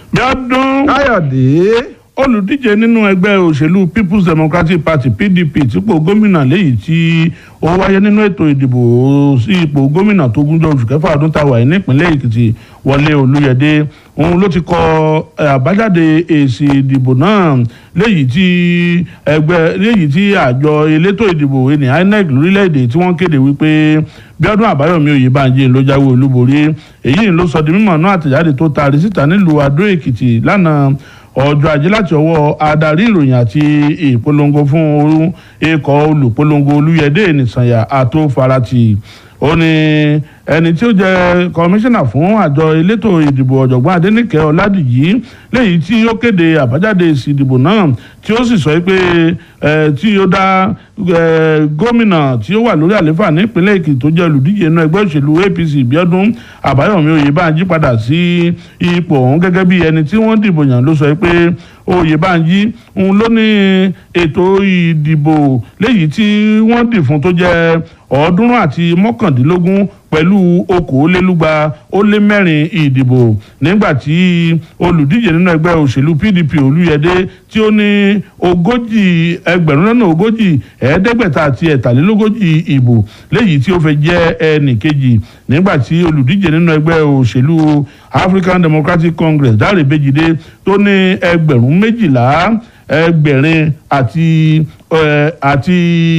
Bíọ́dún káyọ̀dé olùdíje nínú ẹgbẹ́ òṣèlú People's Democratic Party PDP típò gómìnà léyìí tí ó wáyé nínú ètò ìdìbò sí ipò gómìnà tó gúnjọ́ oṣù kẹfà ọdún tá a wà yìí nípínlẹ̀ Èkìtì Wọlé Olúyẹdé òun ló ti kọ àbájáde èsì ìdìbò náà léyìí tí ẹgbẹ́ léyìí tí àjọ elétò ìdìbò ní INEC lórílẹ̀‐èdè tí wọ́n kéde wípé Bíọ́dún Àbáyọ̀mí Oyèbánjí ló jáwé olúborí èyí ló sọ di mímọ̀ náà àtẹ̀jáde tó taari síta nílùú Adó Èkìtì lánàá ọjọ́ ajé láti ọwọ́ adarí ìròyìn àti ìpolongo fún ikọ̀ olùpolongo Olúyẹdé Nìsànyà Àtòfarati ó ní ẹni tí ó jẹ́ kọmíṣánná fún àjọ elétò ìdìbò ọ̀jọ̀gbọ́n Adéníkẹ́ Ọládìyí léyìí tí ó kéde àbájáde èsì ìdìbò náà tí ó sì sọ pé tí ó dá gómìnà tí ó wà lórí àléfà nípínlẹ̀ Èkìtì tó jẹ́ olùdíje inú ẹgbẹ́ òṣèlú APC Bíọ́dún Àbáyọ̀mí Oyèbánjí padà sí ipò ọ̀hún gẹ́gẹ́ bí ẹni tí wọ́n dìbò yàn ló sọ pé Oyèbánjí òun ló ní ètò ìdìbò léyìí tí wọ́n dì fún tó jẹ́ ọ̀ọ́dúnrún àti mọ́kàndínlógún pẹ̀lú okòólélúgba ó lé mẹ́rin ìdìbò nígbà tí olùdíje nínú ẹgbẹ́ òṣèlú PDP Olúyẹdé tí ó ní ogójì ẹgbẹ̀rún lọ́nà ogójì ẹ̀ẹ́dẹ́gbẹ̀ta àti ẹ̀tàlélógójì ìbò léyìí tí ó fẹ́ jẹ́ ẹnì kejì nígbà tí olùdíje nínú ẹgbẹ́ òṣèlú African Democratic Congress Dáre Bèjìdé tó ní ẹgbẹ̀rún méjìlá ẹgbẹ̀rin àti àti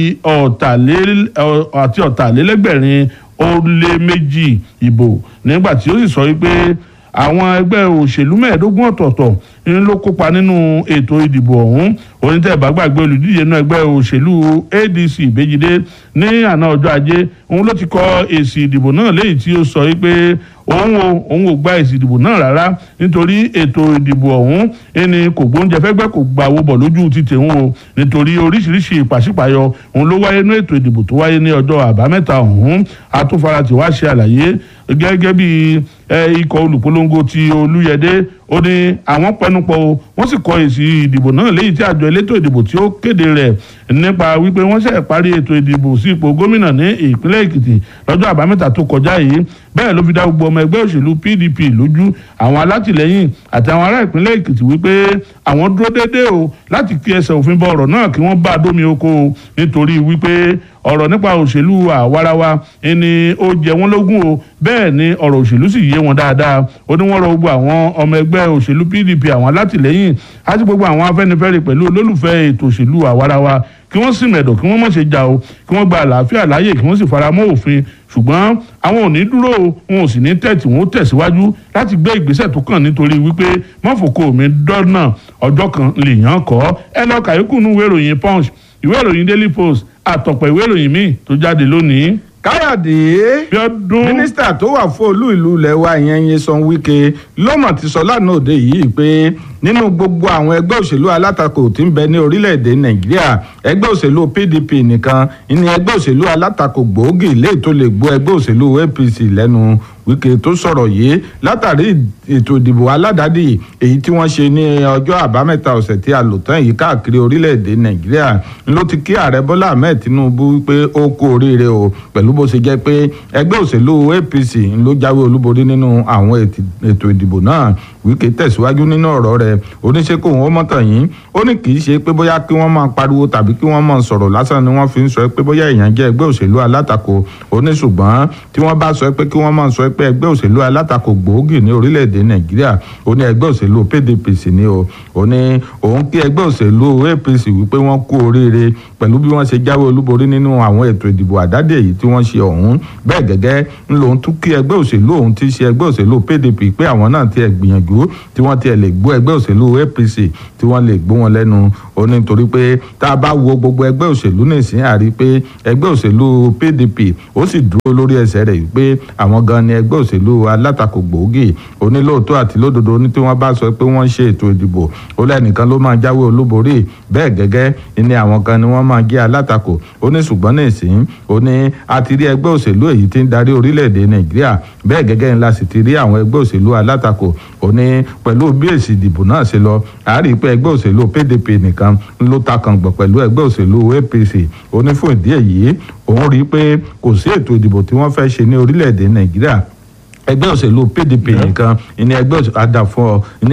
ọ̀tàlélẹ́gbẹ̀rin ó lé méjì ìbò nígbà tí ó sì sọ wípé àwọn ẹgbẹ́ òṣèlú mẹ́ẹ̀ẹ́dógún ọ̀tọ̀ọ̀tọ̀ ń ló kópa nínú ètò ìdìbò ọ̀hún onítẹ̀bá gbàgbé olùdíje náà ẹgbẹ́ òṣèlú ADC Ìbéjìdé ní àná ọjọ́ ajé òun ló ti kọ èsì ìdìbò náà léyìí tí ó sọ wípé òun ò òun ò gba èsì ìdìbò náà rárá nítorí ètò ìdìbò ọ̀hún ẹni kò gbóúnjẹ fẹ́gbẹ́ kò gbà wo bọ̀ lójú ti tèun o nítorí oríṣiríṣi ìpàsípàyọ òun ló wáyé ní ètò ìdìbò tó wáyé ní ọjọ́ àbámẹ́ta ọ̀hún atúfaratì wá ṣe àlàyé gẹ́gẹ́ bí ikọ̀ olùpolongo ti Olúyẹdé ó ní àwọn pẹnupọ̀ o wọ́n sì kọ èsì ìdìbò náà léyìí tí àjọ elétò ìdìbò tí ó kéde rẹ̀ nípa wípé wọ́n ṣe parí ètò ìdìbò sí ipò gómìnà ní ìpínlẹ̀ Èkìtì lọ́jọ́ àbámẹ́ta tó kọjá yìí bẹ́ẹ̀ ló fi dá gbogbo ọmọ ẹgbẹ́ òṣèlú PDP lójú àwọn alátìlẹ́yìn àti àwọn ará ìpínlẹ̀ Èkìtì wípé àwọn dúró déédéé o láti kí ẹsẹ̀ òfin bọ ọ̀rọ̀ náà kí wọ́n bá a dómi oko o nítorí wípé ọ̀rọ̀ nípa òṣèlú àwarawa ẹni ó jẹ wọ́n lógún o bẹ́ẹ̀ ni ọ̀rọ̀ òṣèlú sì yé wọn dáadáa ó ní wọ́n rọ gbogbo àwọn ọmọ ẹgbẹ́ òṣèlú PDP àwọn alátìlẹ́yìn àti gbogbo àwọn afẹ́nifẹ́re pẹ̀lú olólùfẹ́ ètò òṣèlú àwarawa kí wọ́n sì mẹ̀dọ̀ kí wọ́n má ṣe jà o kí wọ́n gba àlàáfíà láàyè kí wọ́n sì fara mọ́ òfin ṣùgbọ́n àwọn ò ní dúró o wọn ò sì ní tẹ̀tì wọn ó tẹ̀síwájú láti gbé ìgbésẹ̀ tó kàn nítorí wípé mọ́fòkò mi dọ́nà ọjọ́ kan lèèyàn kọ́ ẹ lọ kàyékù nínú ìwé ìròyìn Punch ìwé ìròyìn Daily Post àtọ̀pọ̀ ìwé ìròyìn míì tó jáde lónìí. káyọ̀dé Bíọ́dún mínísítà tó wà fún olú ìlú ilẹ̀ wa ìyẹn Nyesom Wike ló mọ̀ ti sọ lánàá òde yìí pé nínú gbogbo àwọn ẹgbẹ́ òṣèlú alátakò tí ń bẹ ní orílẹ̀-èdè Nàìjíríà ẹgbẹ́ òṣèlú PDP nìkan ní ẹgbẹ́ òṣèlú alátakò gbòógì léè tó lè gbọ́ ẹgbẹ́ òṣèlú APC lẹ́nu Wike tó sọ̀rọ̀ yìí látàrí ètò ìdìbò aládàádi èyí tí wọ́n ṣe ní ọjọ́ àbámẹ́ta ọ̀sẹ̀ tí a lò tán yìí káàkiri orílẹ̀-èdè Nàìjíríà ló ti kí ààrẹ Bọ́lá Ahmed Tinubu pé ó kú oríire o pẹ̀lú bó ṣe jẹ́ pé ẹgbẹ́ òṣèlú APC ló jáwé olúborí nínú àwọn ètò ìdìbò náà Wike tẹ̀síwájú nínú ọ̀rọ̀ rẹ̀ oníṣẹ́ kò wọ́n mọ̀tàn yìí ó ní kì í ṣe pé bóyá kí wọ́n máa pariwo tàbí kí wọ́n máa sọ̀rọ̀ lásán ni wọ́n fi ń sọ pé bóyá èèyàn jẹ́ ẹgbẹ́ òṣèlú alátakò ó ní ṣùgbọ́n tí wọ́n bá sọ pé kí wọ́n máa sọ pé ẹgbẹ́ òṣèlú alátakò gbòógì ní orílẹ̀-èdè Nàìjíríà ó ní ẹgbẹ́ òṣèlú PDP sì ni o ó ní òun kí ẹgbẹ́ òṣèlú APC wípé wọ́n kú oríire pẹ̀lú bí wọ́n ṣe jáwé olúborí nínú àwọn ètò ìdìbò àdádé èyí tí wọ́n ṣe ọ̀hún bẹ́ẹ̀ gẹ́gẹ́ ń lòun tún kí ẹgbẹ́ òṣèlú òun ti ṣe ẹgbẹ́ òṣèlú PDP pé àwọn náà ti ẹ̀ gbìyànjú tí wọ́n ti ẹ̀ lè gbọ́ ẹgbẹ́ òṣèlú APC tí wọ́n lè gbọ́ wọn lẹ́nu ó ní torí pé tá a bá wo gbogbo ẹgbẹ́ òṣèlú nìsín àrí pé ẹgbẹ́ òṣèlú PDP ó sì dúró lórí ẹsẹ̀ rẹ̀ pé àwọn gan ni ẹgbẹ́ òṣèlú alátakò gbòógì ó ní lóòótọ́ àti lódodo ní tí wọ́n bá sọ pé wọ́n ṣe ètò ìdìbò ó lẹ́nìkan ló máa jáwé olúborí bẹ́ẹ̀ gẹ́gẹ́ ní àwọn kan ni wọ́n máa jẹ́ alátakò ó ní ṣùgbọ́n nìsín ó ní a ti rí ẹgbẹ́ òṣèlú èyí tí ń darí orílẹ̀-èdè Nàìjíríà bẹ́ẹ̀ gẹ́gẹ́ ńlá sì ti rí àwọn ẹgbẹ́ òṣèlú alátakò ó ní pẹ̀lú bí èsì ìdìbò náà ṣe lọ àárí pé ẹgbẹ́ òṣèlú PDP nìkan ló takàngbọ̀ pẹ̀lú ẹgbẹ́ òṣèlú APC ó ní fún ìdí èyí òun rí i pé kò sí ètò ìdìbò tí wọ́n fẹ́ ṣe ní orílẹ̀-èdè Nàìjíríà ẹgbẹ́ òṣèlú PDP nìkan ní ẹgbẹ́ òṣèlú àdàfọ́ ní